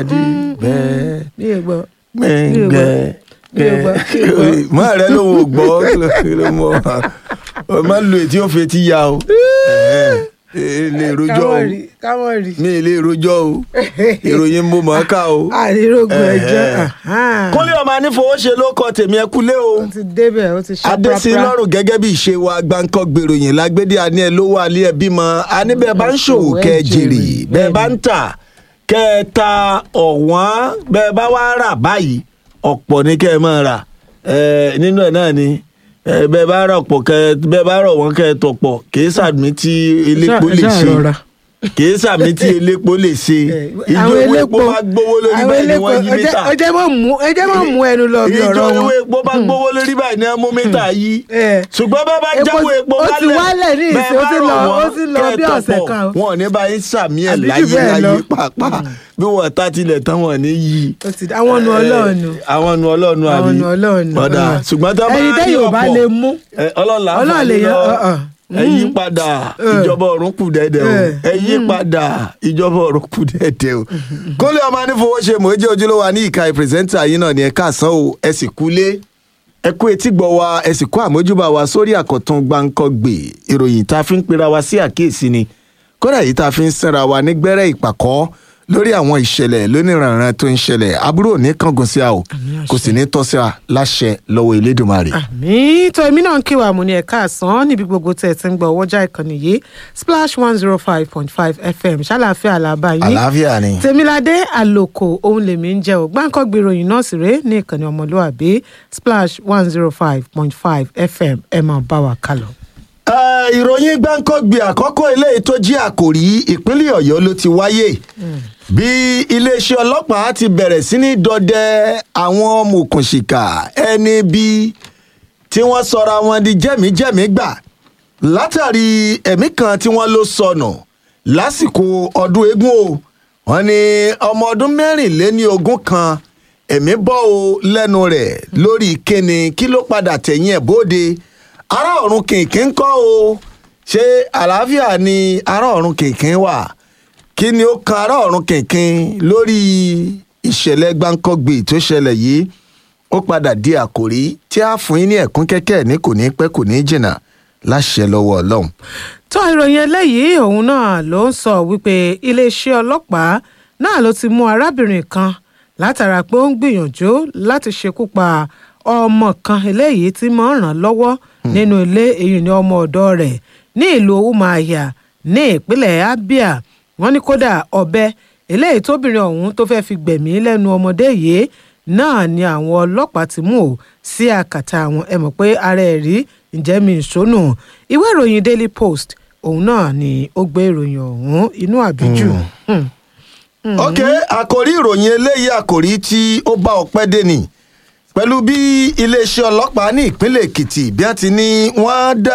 bẹ́ẹ̀ mi ò gbọ́. gbẹ̀ngbẹ̀ Mi ò gbọ́, mi ò gbọ́. mọ rẹ ló ń gbọ́ kí ló mọ ọ má lo etí ó fi etí ya o ẹ lè rojọ́ o káwọn rí káwọn rí. mi lè rojọ́ o ìròyìn mo mọ̀ ọ́ ká o. àrírógun ẹjọ́ kúnlé ọmọ anífowóṣe ló kọ tèmi ẹ kúlé o ó ti débẹ̀ ó ti ṣe adésí lọ́rùn gẹ́gẹ́ bí ìṣe wa gbáǹkọ́ gbèròyìn lágbédé àní ẹ lówó alẹ́ ẹ bímọ àní bẹ́ẹ̀ bá ń ṣòwò kẹ́ ẹ jèrè bẹ́ẹ̀ bá ń tà kẹ́ ẹ ta ọ̀wọ́n bẹ́ẹ̀ bá wá rà báyìí ọ̀pọ̀ ní kẹ́ ẹ máa rà ẹ nínú ẹ̀ náà ni ẹ bẹ́ẹ̀ bá rà ọ̀pọ̀ kẹ́ ẹ bẹ́ẹ̀ bá rọ̀ wọ́n kẹ́ ẹ tọ̀pọ̀ kì í sàmì tí elépo lè ṣe kì í sàmì tí elépo lè ṣe ìjọ owó epo bá gbówó lórí báyìí ni wọ́n yí mítà ẹ jẹ́ mọ̀ mú ẹ jẹ́ mọ̀ mú ẹnu lọ bí ìjọ ọ̀rọ̀ owó wọn. epo bá gbówó lórí báyìí ni wọ́n mú mítà yí Eh. ṣùgbọ́n bá bá Epo- jáwé epo ó ti wálẹ̀ ní ìsìn, ó ti lọ- ó ti lọ bí kẹ́ẹ̀tọ̀ ọ̀sẹ̀ pọ̀, kan o. wọn ò ní bá yín sàmì ẹ̀ Àbí jù láyé bẹ́ẹ̀ lọ. láyé pàápàá bí wọ́n ta tilẹ̀ tán wọ́n ní yí. ó ti àwọn nu ọlọ́run nu àwọn nu ọlọ́ọ̀nù àbí àwọn nu ọlọ́run nu. ọ̀dà ṣùgbọ́n tó bá ẹni tẹ́yìn ò bá ọ̀pọ̀, lè mú ẹ, ọlọ́run Ọlọ́run láǹfààní lè yan- lọ uh-uh. ẹ yí padà ìjọba ọ̀run kù dẹ́dẹ́ o Eh. ẹ yí padà ìjọba ọ̀run kù dẹ́dẹ́ o. kólé ọmọ anífowóṣe mò ń jẹ́ ojúlówó wa ní ìka ìpírẹsẹ́ńtà yín náà ni ẹ káàsán o ẹ sì kúlé ẹ kú etí gbọ́ wa ẹ sì kó àmójúbà wa sórí àkọ́tún gbáǹkọ́gbè ìròyìn tá a fi ń pera wa sí àkíyèsí ni kódà yìí tá a fi ń sẹ́ra wa ní gbẹ́rẹ́ ìpàkọ́ lórí àwọn ìṣẹ̀lẹ̀ lóníranran tó ń ṣẹlẹ̀ àbúrò ní kángun sí a o kò sì ní tọ́ sí a láṣẹ lọ́wọ́ Elédùmarè. àmì tó èmi náà ń kí wa mú ní ẹ̀ka àsán níbi gbogbo tẹ̀ tí ń gbọ́ ọwọ́jà ìkànnì yìí splash one zero five point five fm ṣàlàáfíà làbá yín àlàáfíà ni. tèmiládé àlòkò ohun lèmi ń jẹ́ ò gbáǹkọ́ gbèròyìn náà sì rèé ní ìkànnì ọmọlúwàbí splash one zero five point five fm ẹ máa bá wa kálọ. Ẹ, ìròyìn gbáǹkọ́gbì àkọ́kọ́ eléyìí tó jí àkòrí ìpínlẹ̀ ọ̀yọ́ ló ti wáyé bí iléeṣẹ́ ọlọ́pàá ti bẹ̀rẹ̀ sí ní dọdẹ àwọn mọ̀kùnṣìkà ẹni bí tí wọ́n sọra wọn di jẹ́míjẹ́mí gbà látàrí ẹ̀mí kan tí wọ́n ló sọnù lásìkò ọdún eégún o wọ́n ní ọmọ ọdún mẹ́rìnléní ogún kan ẹ̀mí bọ́ o lẹ́nu rẹ̀ lórí kíni kí ló padà tẹ̀yìn ẹ̀ bóde ará ọ̀run kìnkìn kọ́ o ṣé àlàáfíà ni ará ọ̀run kìnkìn wà kí ni ó kan ará ọ̀run kìnkìn lórí ìṣẹ̀lẹ̀ gbáǹkọ́gbì tó ṣẹlẹ̀ yìí ó padà di àkòrí tí a fún yín ní ẹ̀kún kẹ́kẹ́ ní kò ní pẹ́ kò ní jìnnà láṣẹ lọ́wọ́ ọlọ́run. tó ìròyìn eléyìí òun náà ló ń sọ wípé iléeṣẹ́ ọlọ́pàá náà ló ti mú arábìnrin kan látara pé ó ń gbìyànjú láti ṣekú pa ọmọ kan eléyìí tí mọ̀ ń ràn lọ́wọ́ nínú ilé èyí ni ọmọ ọ̀dọ́ rẹ̀ ní ìlú umuahia ní ìpínlẹ̀ abia wọ́n ní kódà ọ̀bẹ eléyìí tóbìnrin ọ̀hún tó fẹ́ẹ́ fi gbẹ̀mí lẹ́nu ọmọdé yìí náà ni àwọn ọlọ́pàá ti mú o sí àkàtà àwọn ẹ mọ̀ pé ara ẹ̀ rí ǹjẹ́ mi ìṣónú ìwé ìròyìn daily post òun náà ni ó gbé ìròyìn ọ̀hún inú àbíjù. Hmm. ok àkòrí ìròyìn eléyìí àkòrí tí ó bá ọpẹ́ dé ni pẹ̀lú bí iléeṣẹ́ ọlọ́pàá ní ìpínlẹ̀ èkìtì bí wọ́n ti ní wọ́n dá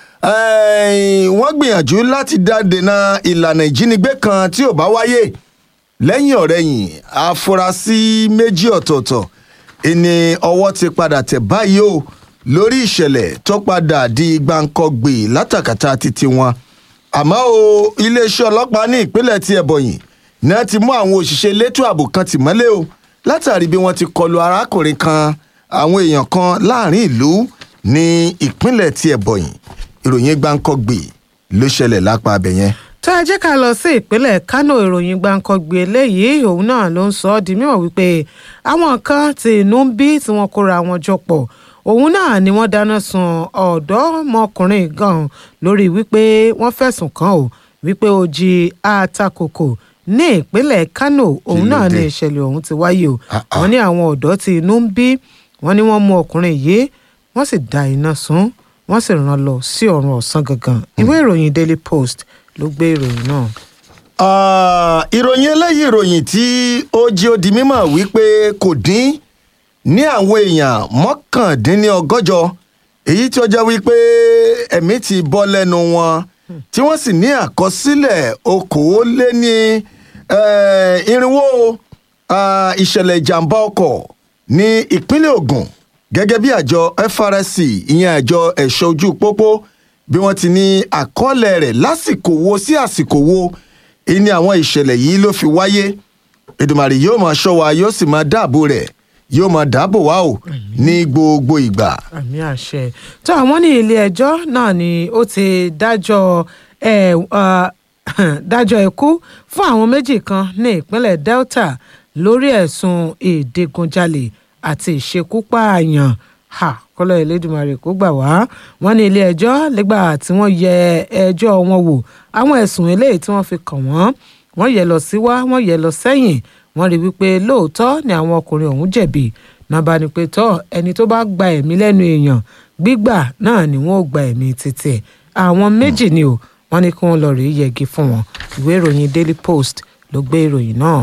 eh, wọ́n gbìyànjú láti dá dènà ìlànà ìjínigbé kan tí ò bá wáyé lẹ́yìn ọ̀rẹ́yìn afurasí méjì ọ̀tọ̀ọ̀tọ̀ ìní ọwọ́ ti padà tẹ̀ báyìí o lórí ìṣẹ̀lẹ̀ tó padà di gbàǹkọ̀gbì látàkàtà títí wọn àmọ́ o iléeṣẹ́ ọlọ́pàá ní ìpínlẹ̀ ti ẹ̀bọ̀yìn ní wọ́n ti mú àwọn òṣìṣẹ́ elétò ààbò kan tì mọ́lé o látàrí bí wọ́n ti kọlu arákùnrin kan àwọn èèyàn kan láàrin ìlú ní ìpínlẹ̀ ti ẹ̀bọ̀yìn ìròyìn gbàǹkọ̀gbì ló ṣẹlẹ̀ lápá abẹ yẹn. tó ẹ jẹ́ ká lọ sí ìpínlẹ̀ kánò ìròyìn gbàǹkangbè eléyìí òun náà ló ń sọ ọ́ di mímọ̀ wípé àwọn kan tí inú ń bí tí wọ́n kóra wọn jọ pọ̀ òun náà ni wọ́n dáná sun ọ̀dọ́mọkùnrin gan lórí wípé wọ́n fẹ̀sùn kàn ó wípé ó jí àtakòkò ní ìpínlẹ̀ kánò òun ló náà ni dé? ìṣẹ̀lẹ̀ ọ̀hún ti wáyé o Ah, ah. wọ́n ní àwọn ọ̀dọ́ tí inú ń bí wọ́n ní wọ́n mú ọkùnrin yìí wọ́n sì da iná sun wọ́n sì rán lọ sí ọ̀run ọ̀sán gangan ìwé ìròyìn daily post ló gbé ìròyìn náà. Ah, ìròyìn eléyìí ìròyìn tí ó jẹ́ ó di mímọ̀ wípé kò dín ní àwọn èèyàn mọ́kàndínlọ́gọ́jọ èyí tí ó jẹ́ wípé ẹ̀mí ti bọ́ lẹ́nu wọn tí wọ́n sì ní àkọsílẹ̀ okòóléní eh, irinwó ah, ìṣẹ̀lẹ̀ ìjàmbá ọkọ̀ ní ìpínlẹ̀ Ògùn gẹ́gẹ́ bí àjọ FRSC ìyẹn àjọ ẹ̀ṣọ́ ojú pópó bí wọ́n ti ní àkọọ́lẹ̀ rẹ̀ lásìkò wo sí àsìkò wo ìní àwọn ìṣẹ̀lẹ̀ yìí ló fi wáyé Èdùmàrè yóò máa ṣọ́ wa yóò sì máa dáàbò rẹ̀ yóò máa dáàbò wa o ní gbogbo ìgbà. àmì àṣẹ tó àwọn ní ilé ẹjọ́ náà ni ó ti dájọ́ ẹ ọ, dájọ́ ikú fún àwọn méjì kan ní ìpínlẹ̀ Delta lórí ẹ̀sùn ìdigunjalè àti ìṣekúpààyàn ha kọlọ Elédùmarè kó gbà wá wọ́n ní ilé ẹjọ́ lẹ́gbà tí wọ́n yẹ ẹjọ́ wọn wò àwọn ẹ̀sùn eléyìí tí wọ́n fi kàn wọ́n wọ́n yẹ lọ sí wá wọ́n yẹ lọ sẹ́yìn wọ́n rí wípé lóòótọ́ ni àwọn ọkùnrin ọ̀hún jẹ̀bi náà bá ní pé tọ́ ẹni tó bá gba ẹ̀mí lẹ́nu èèyàn gbígbà náà ni wọ́n ó gba ẹ̀mí títí ẹ̀ àwọn méjì ni o wọ́n ní kí wọ́n lọ rèé yẹgi fún wọn ìwé ìròyìn Daily Post ló gbé ìròyìn náà.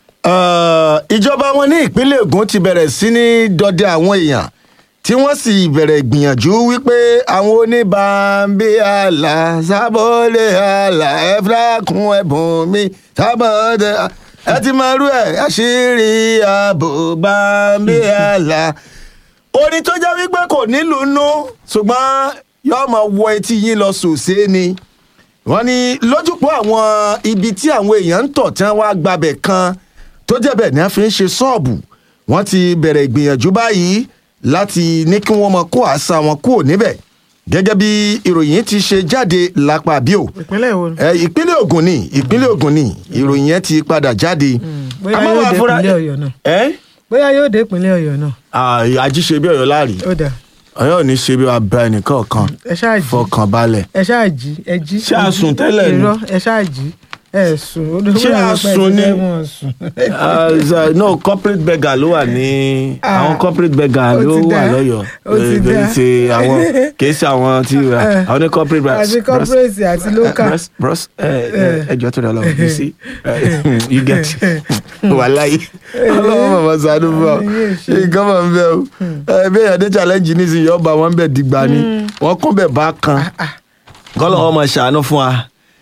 Uh, ìjọba wọn ní ìpínlẹ̀ Ògùn ti bẹ̀rẹ̀ sí ní dọdẹ àwọn èèyàn tí wọ́n sì bẹ̀rẹ̀ ìgbìyànjú wípé àwọn oníbàámbí àlà sábọ́lé àlà ẹ̀fúlákùn ẹ̀bùn mi sábọ́dẹ ẹ ti máa rú ẹ̀ àṣírí ààbò bàámbí àlà. orin tó jẹ́ wípé kò nílùú nú ṣùgbọ́n yóò máa wọ etí yín lọ sòsé ni wọ́n ní lójúpọ̀ àwọn ibi tí àwọn èèyàn ń tọ̀ tí wọ́n wá gbabẹ̀ kan tó jẹ́ bẹ́ẹ̀ ni wọ́n fi ń ṣe ṣọ́ọ̀bù wọ́n ti bẹ̀rẹ̀ ìgbìyànjú báyìí láti ní kí wọ́n mọ kó àṣà wọn kúrò níbẹ̀ gẹ́gẹ́ bí ìròyìn ti ṣe jáde lápá bíò ìpínlẹ̀ wo ẹ ìpínlẹ̀ Ògùn ni ìpínlẹ̀ Ògùn ni ìròyìn yẹn ti padà jáde. bóyá Àmọ́ yóò wàá dé fura- ìpínlẹ̀ Ọ̀yọ́ náà ẹ bóyá yóò dé ìpínlẹ̀ Ọ̀yọ́ náà àjíṣe bí Ọ̀yọ́ láàrí ó dà Ọ̀yọ́ ò ní ṣe bí wàá bá ẹnìkan kan ẹ ṣáà jí fọkàn balẹ̀. ẹ ṣáà jí ẹ jí. Ṣé a sùn tẹ́lẹ̀ ni? irọ́ ẹ ṣáà jí ẹ sùn. ó dé- Ṣé ó dà a wípé ẹ sùn ti ni? fẹ́ mọ̀ sùn. Ah, so, no corporate beggar ló wà ní Ah. àwọn corporate beggar Ó ló ti wà dá. lọ́yọ̀ọ́ Ó ti Eh, dá. ṣe àwọn kìí ṣe àwọn tí àwọn ní corporate beggar àti corporate àti local. bros bros ẹjọ tó dọ lọ you see eh, you get wàláyé ọlọ́wọ́ màmá sànú fún ọ Yóò ṣe. nǹkan máa ń bẹ o ẹ bí èèyàn dé challenge nísìnyí ọba wọn bẹ dìgbà ni wọn kún bẹ bá kan kọ́lọ́wọ́ máa ṣàánú fún wa.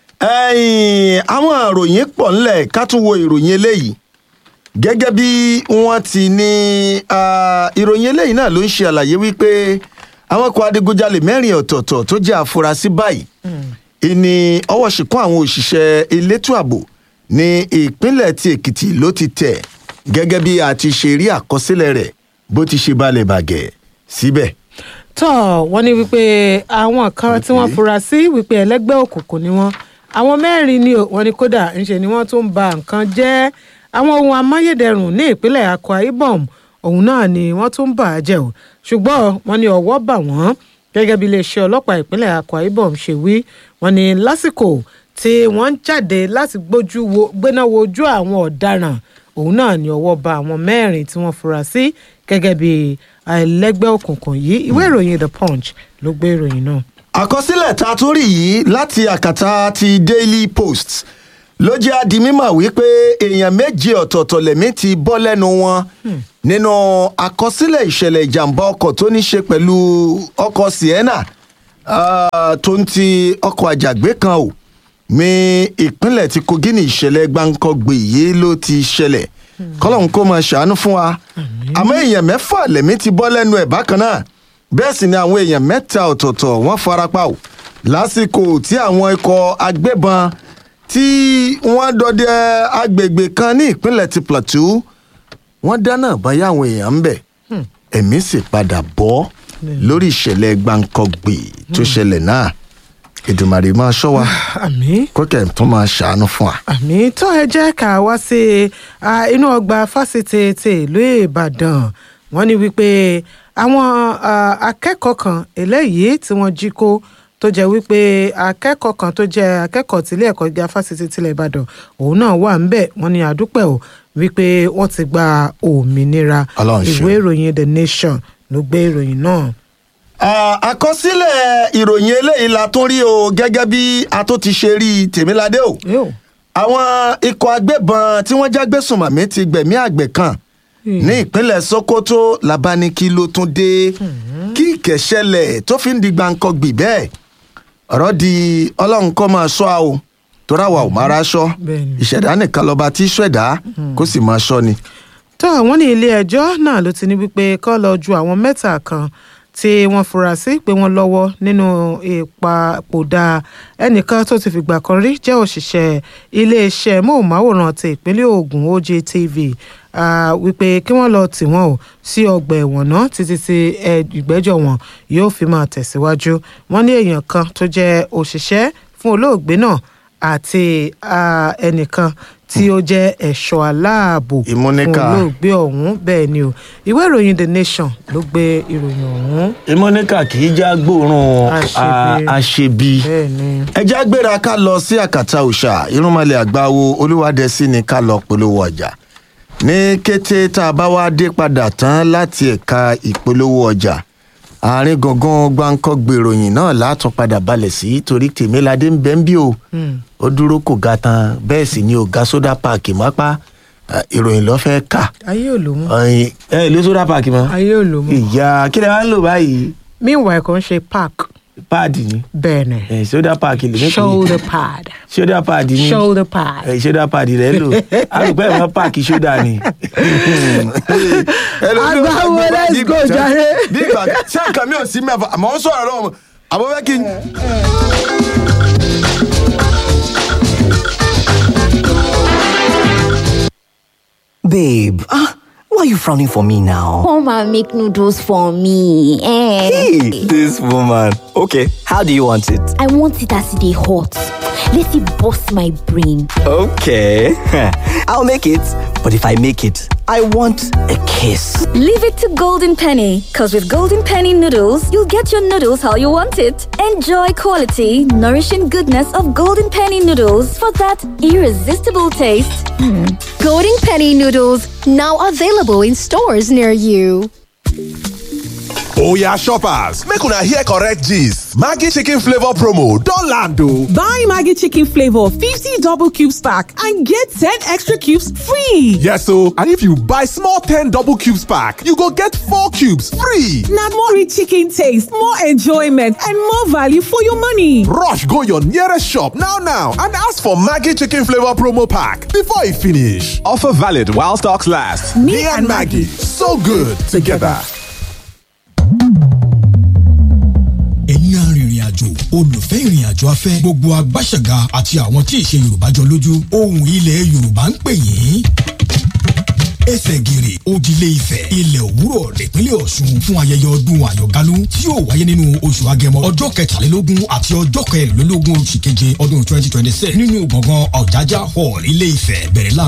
ẹ̀yìn àwọn ìròyìn pọ̀ ńlẹ̀ ká tún wo ìròyìn eléyìí gẹ́gẹ́ bí wọ́n ti ní ah, ìròyìn eléyìí náà ló ń ṣe àlàyé wípé àwọn ọkọ̀ adigunjalè mẹ́rin ọ̀tọ̀ọ̀tọ̀ tó jẹ́ àfúrásì báyìí ìní ọwọ́ ṣìkún àwọn òṣìṣẹ́ elétò ààbò ní ìpínlẹ̀ ti èkìtì ló ti tẹ̀ gẹ́gẹ́ bí a ti ṣe rí àkọsílẹ̀ rẹ̀ bó ti ṣe balẹ̀ bàgẹ́ síbẹ̀. tọ́ wọ́n ní wípé àwọn kan tí wọ́n fura sí wípé ẹlẹ́gbẹ́ òkùnkùn ni wọ́n àwọn mẹ́rin ni o, wọ́n ní kódà ńṣe ni wọ́n tún ba nǹkan jẹ́ àwọn ohun amáyédẹrùn ní ìpínlẹ̀ Akwa Ibom òun náà ni wọ́n tún bà á jẹ́ o ṣùgbọ́n wọ́n ní ọwọ́ bà wọ́n gẹ́gẹ́ bí iléeṣẹ́ ọlọ́pàá ìpínlẹ̀ Akwa Ibom ṣe wí wọ́n ní lásìkò tí wọ́n ń jáde láti gbójú wo gbéná wojú àwọn ọ̀daràn òun náà ni ọwọ́ bà àwọn mẹ́rin tí wọ́n fura sí gẹ́gẹ́ bí ẹlẹ́gbẹ́ òkùnkùn yìí ìwé ìròyìn The Punch ló gbé ìròyìn náà. àkọsílẹ̀ tá a tún rí yìí láti àkàtà ti Daily Post ló jẹ́ á di mímọ̀ wípé èèyàn méje ọ̀tọ̀ọ̀tọ̀ lẹ̀mí ti bọ́ lẹ́nu wọn nínú àkọsílẹ̀ ìṣẹ̀lẹ̀ ìjàmbá ọkọ̀ tó ní ṣe pẹ̀lú ọkọ̀ Sienna ah, tó ń ti ọkọ̀ àjàgbé kan o ní ìpínlẹ̀ tí Kogi ní ìṣẹ̀lẹ̀ gbáǹkọ́gbè yìí ló ti ṣẹlẹ̀ kọ́lọ́hún kó máa ṣàánú fún wa àmọ́ èèyàn mẹ́fà lẹ̀mí ti bọ́ lẹ́nu ẹ̀ bákan náà bẹ́ẹ̀ sì ni àwọn èèyàn mẹ́ta ọ̀tọ̀ọ̀tọ̀ wọ́n farapa o lásìkò tí àwọn ikọ̀ agbébọn tí wọ́n dọdẹ agbègbè kan ní ìpínlẹ̀ ti Plateau wọ́n dáná báyà àwọn èèyàn ń bẹ̀ ẹ̀mí sì padà bọ́ lórí ìṣẹ̀lẹ̀ gbáǹkọ́gbè tó ṣẹlẹ̀ náà Èdùmàrè máa ṣọ́ wa àmín kókè tó máa ṣàánú fún wa. àmì tó ẹ jẹ́ ká wá sí ah, inú ọgbà fásitì ti ìlú ìbàdàn wọ́n ní wípé àwọn ah, akẹ́kọ̀ọ́ kan eléyìí tí wọ́n jí kó tó jẹ́ wípé akẹ́kọ̀ọ́ kan tó jẹ́ akẹ́kọ̀ọ́ tilé ẹ̀kọ́ gíga fásitì tilẹ̀ ìbàdàn òun náà wà ń bẹ̀ wọ́n ní àdúpẹ́ o wípé wọ́n ti gba òmìnira Ọlọ́run ṣeun. ìwé ìròyìn the nation ló gbé ìròyìn náà. Ah, àkọsílẹ̀ ìròyìn eléyìí la tún rí o gẹ́gẹ́ bí a tó ti ṣe rí tèmíládé o yóò àwọn ikọ̀ agbébọn tí wọ́n jágbésùnmọ̀mí ti gbẹ̀mí àgbẹ̀ kan ní ìpínlẹ̀ Sokoto labaniki ló tún dé kí ìkẹ̀ṣẹlẹ̀ tó fi ń di gbàǹkangbì bẹ́ẹ̀ ọ̀rọ̀ di ọlọ́run kọ́ máa ṣọ́ a o torí àwa ò máa ra aṣọ Bẹ́ẹ̀ni. ìṣẹ̀dá nìkan lọ́ba tí ṣẹ̀dá kó sì máa ṣọ́ ni. tó àwọn ní ilé ẹjọ́ náà ló ti ní wípé kó lọ ju àwọn mẹ́ta kan tí wọ́n fura sí pé wọ́n lọ́wọ́ nínú ìpapòdà ẹnìkan tó ti fìgbà kan rí jẹ́ òṣìṣẹ́ iléeṣẹ́ móhùnmáwòrán ti ìpínlẹ̀ Ògùn OJTV ah, wípé kí wọ́n lọ tì wọ́n o sí ọgbà ẹ̀wọ̀n náà títí tí ẹ- ìgbẹ́jọ́ wọn yóò fi máa tẹ̀síwájú wọ́n ní èèyàn kan tó jẹ́ òṣìṣẹ́ fún olóògbé náà àti ah, ẹnìkan tí ó jẹ́ ẹ̀ṣọ́ aláàbò fún Ìmúníkà. olóògbé ọ̀hún bẹ́ẹ̀ ni o ìwé ìròyìn The Nation ló gbé ìròyìn ọ̀hún ìmọ̀nìkà kì í já gbóòórùn Àṣebi. a- àṣebi. bẹ́ẹ̀ ni. ẹ já gbéra ká lọ sí àkàtà òòṣà irúnmọlẹ̀ àgbáwo olúwadẹ́sí ni ká lọ polówó ọjà ní kété tá a bá wá dé padà tán láti ẹ̀ka ìpolówó ọjà àárín gangan gbáǹkọ́ gbèròyìn náà látún padà balẹ̀ sí torí tèmíládé ń bẹ́ ń bí o ó dúró kò ga tán bẹ́ẹ̀ sì ni ò ga sódà páàkì mọ́pá Eh, ìròyìn lọ́ fẹ́ kà ayé ò lò mọ́ ọ̀yin ẹ ìlú sódà páàkì mọ́ ayé ò lò mọ́ ìyá kí lè wá ń lò báyìí meanwhile kò ń ṣe park páàdì ni bẹ́ẹ̀ ni Eh, sódà páàkì lè mẹ́kì shoulder pad sódà páàdì ni shoulder pad ẹ ṣódà pàdé rẹ lò àrùpẹ́ ẹ̀ mọ́ páàkì ṣódà ni. Àgbáwo, let's go, jàre. bí ìgbà ṣé nǹkan mi ò sí mẹ́fà àmọ́ ó sọ̀rọ̀ lọ́wọ́ àbọ̀ fẹ́ kí n. Babe, ah, why are you frowning for me now? Come and make noodles for me. Eh. Hey, this woman. Okay, how do you want it? I want it as they hot. Let it bust my brain. Okay, I'll make it. But if I make it, I want a kiss. Leave it to Golden Penny, because with Golden Penny noodles, you'll get your noodles how you want it. Enjoy quality, nourishing goodness of Golden Penny noodles for that irresistible taste. Golden Penny noodles now available in stores near you. Oya shoppers, make una hear correct gist. Maggi chicken flavor promo don land o. Buy Maggie Chicken Flavor 50 double cubes pack and get 10 extra cubes free. Yes o, and if you buy small 10 double cubes pack, you go get 4 cubes free. Now more rich chicken taste, more enjoyment, and more value for your money. Rush go your nearest shop now now and ask for Maggi chicken flavor promo pack before e finish. Offer valid while stocks last. Me, and Maggie, so good together. ẹ̀yin arìnrìn àjò olùfẹ́ ìrìn àjò afẹ́ gbogbo agbáṣẹ̀gà àti àwọn tí ìṣe yorùbá jọ lójú ohùn ilẹ̀ yorùbá ń pè yín ẹsẹ̀ gìrì òdìlé ifẹ̀ ilẹ̀ òwúrọ̀ nípínlẹ̀ ọ̀ṣun fún ayẹyẹ ọdún àyọ̀gálú tí yóò wáyé nínú oṣù agẹmọ ọjọ́ kẹtàlélógún àti ọjọ́ kẹrìnlélógún oṣù keje ọdún twenty twenty six nínú gbọ̀ngàn ọ̀jájá hall ilé ifẹ̀ bẹ̀rẹ̀ láago